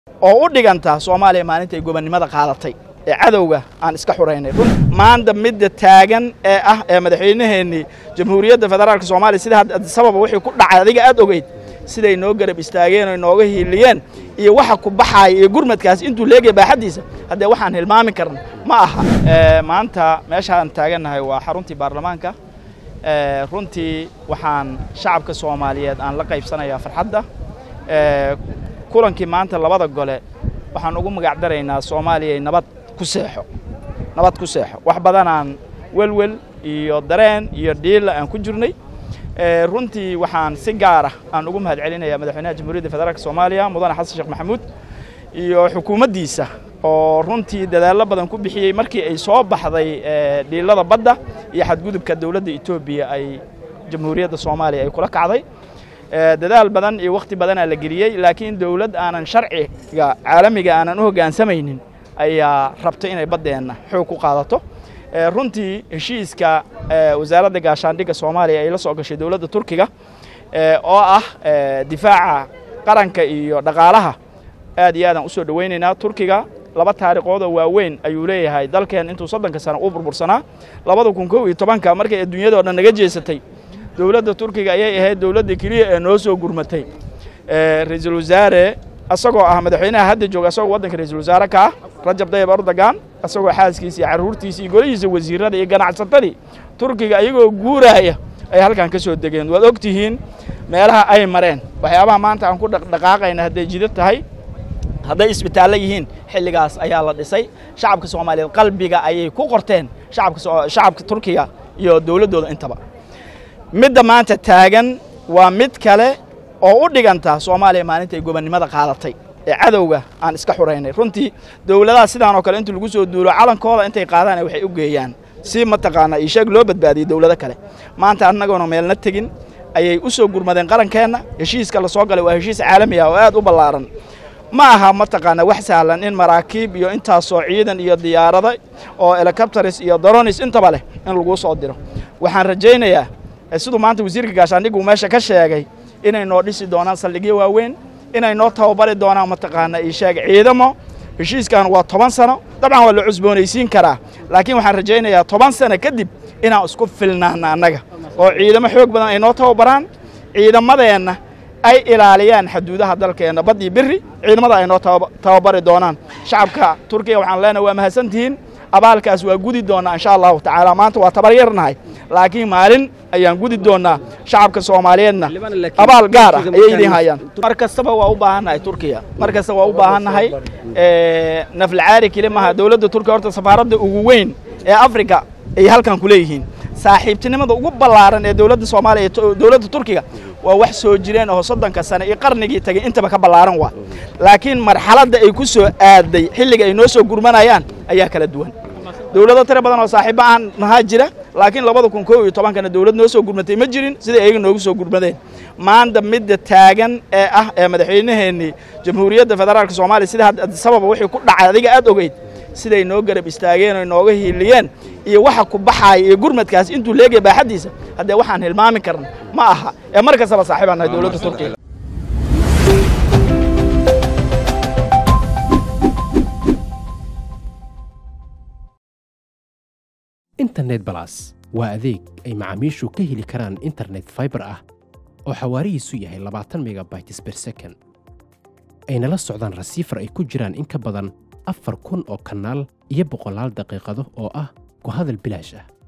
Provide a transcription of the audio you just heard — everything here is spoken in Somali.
oo u dhiganta soomaaliya maalinta ay gobonnimada qaadatay ee cadowga aan iska xuraynay maanta midda taagan ee ah ee madaxweynaheennii jamhuuriyadda federaalka soomaaliya sida sababa wixii ku dhacay adiga aad ogeyd siday noo garab istaageen oo nooga hiiliyeen iyo waxa ku baxaaya iyo gurmadkaas intuu leegaya baaxaddiisa haddee waxaan hilmaami karna ma aha maanta meeshaan taagannahay waa xaruntii baarlamaanka runtii waxaan shacabka soomaaliyeed aan la qaybsanayaa farxadda kulankii maanta labada gole waxaan ugu magac daraynaa soomaaliyay nabad ku seexo nabad ku seexo wax badanaan welwel iyo dareen iyo dhiila aan ku jirnay runtii waxaan si gaara aan ugu mahad celinayaa madaxweynaha jamhuuriyadda federaalk soomaaliya mudane xasan sheekh maxamuud iyo xukuumaddiisa oo runtii dadaallo badan ku bixiyey markii ay soo baxday dhiilada badda iyo xadgudubka dowladda etoobiya ay jamhuuriyadda soomaaliya ay kula kacday dadaal badan iyo wakhti badanaa la geliyey laakiin dowlad aanan sharciga caalamiga aanan u hoggaansamaynin ayaa rabta inay baddeenna xoog ku qaadato runtii heshiiska wasaaradda gaashaandhigga soomaaliya ay la soo gashay dowladda turkiga oo ah difaaca qaranka iyo dhaqaalaha aad iyo aadaan usoo dhowaynaynaa turkiga laba taariikhoodoo waaweyn ayuu leeyahay dalkeen intuu soddonka sano uu burbursanaa labada kun kow iyo tobanka markay adduunyadao dhan naga jeesatay dowladda turkiga ayay ahayd dowladda keliya ee noo soo gurmatay ra-iisul wasaare asagoo ah madaxweynaha hadda jooga asagoo waddanka ra-iisul wasaare ka ah rajab dayib erdogan asagoo xaaskiisa iyo carruurtiisa iyo golihiisa wasiirada iyo ganacsatadii turkiga ayagoo guuraaya ay halkan ka soo degeen waad og tihiin meelaha ay mareen waxyaabaha maanta aan ku dhaqdhaqaaqayna hadday jidad tahay hadday isbitaallo yihiin xilligaas ayaa la dhisay shacabka soomaaliyeed qalbiga ayay ku qorteen shacabka turkiga iyo dowladdooda intaba midda maanta taagan waa mid kale oo u dhiganta soomaaliya maalinta ay gobonnimada qaadatay ee cadowga aan iska xuraynay runtii dowladaha sidaan oo kale inta lagu soo duulo calankooda intay qaadaan waxay u geeyaan si mataqaanaa iisheeg loo badbaadiyey dowlado kale maanta annagoona meelna tegin ayay u soo gurmadeen qarankeenna heshiiska la soo galay waa heshiis caalami ah oo aad u ballaaran ma aha mataqaanaa wax sahlan in maraakiib iyo intaasoo ciidan iyo diyaarado oo helicopters iyo dronis intaba leh in laguu soo diro waxaan rajaynayaa siduu maanta wasiirka gaashaandhiggu meesha ka sheegay inay noo dhisi doonaan saldhigyo waaweyn inay noo tababari doonaan mataqaanaa iisheeg ciidamo heshiiskan waa toban sano dabcan waa la cusboonaysiin karaa laakiin waxaan rajaynayaa toban sano kadib inaan isku filnaana annaga oo ciidamo xoog badan ay noo tababaraan ciidamadeenna ay ilaaliyaan xaduudaha dalkeenna bad iyo beri ciidamada ay noo tababari doonaan shacabka turkiya waxaan leenahay waa mahadsantihiin abaalkaas waa gudi doonnaa insha allahu tacaala maanta waa tabar yarnahay laakiin maalin ayaan gudi doonnaa shacabka soomaaliyeedna abaal gaar ah ayay idiin hayaan mar kastaba waa u baahannahay turkiya mar kasta waa u baahannahay naflacaari keli maha dowladda turkiya horta safaaradda ugu weyn ee africa ay halkan ku leeyihiin saaxiibtinimada ugu ballaaran ee dowladda soomaaliya dowladda turkiga waa wax soo jireen oo soddonka sane iyo qarnigii tagay intaba ka ballaaran waa laakiin marxaladda ay ku soo aaday xilliga ay noo soo gurmanayaan ayaa kala duwan dowlado tiro badan oo saaxiibba aan nahaa jira laakiin labada kun kow iyo tobankana dowlad noo soo gurmatay ma jirin siday ayaga noogu soo gurmadeen maanta midda taagan ee ah ee madaxweynaheennii jamhuuriyadda federaalka soomaaliya sida sababa wixii ku dhacay adiga aad ogeyd siday noo garab istaageen oo nooga hiiliyeen iyo waxa ku baxaaya iyo gurmadkaas intuu leegaya baaxaddiisa haddee waxaan hilmaami karna ma aha ee mar kastaba saaxiibaan nahay dowladda turkiga internet balas waa adeeg ay macaamiishu ka heli karaan internet faibar ah oo xawaarihiisu yahay labaatan megabytes ber second ayna la socdaan rasiifar ay ku jiraan in ka badan afar kun oo kanaal iyo boqolaal daqiiqado oo ah ku hadal bilaash ah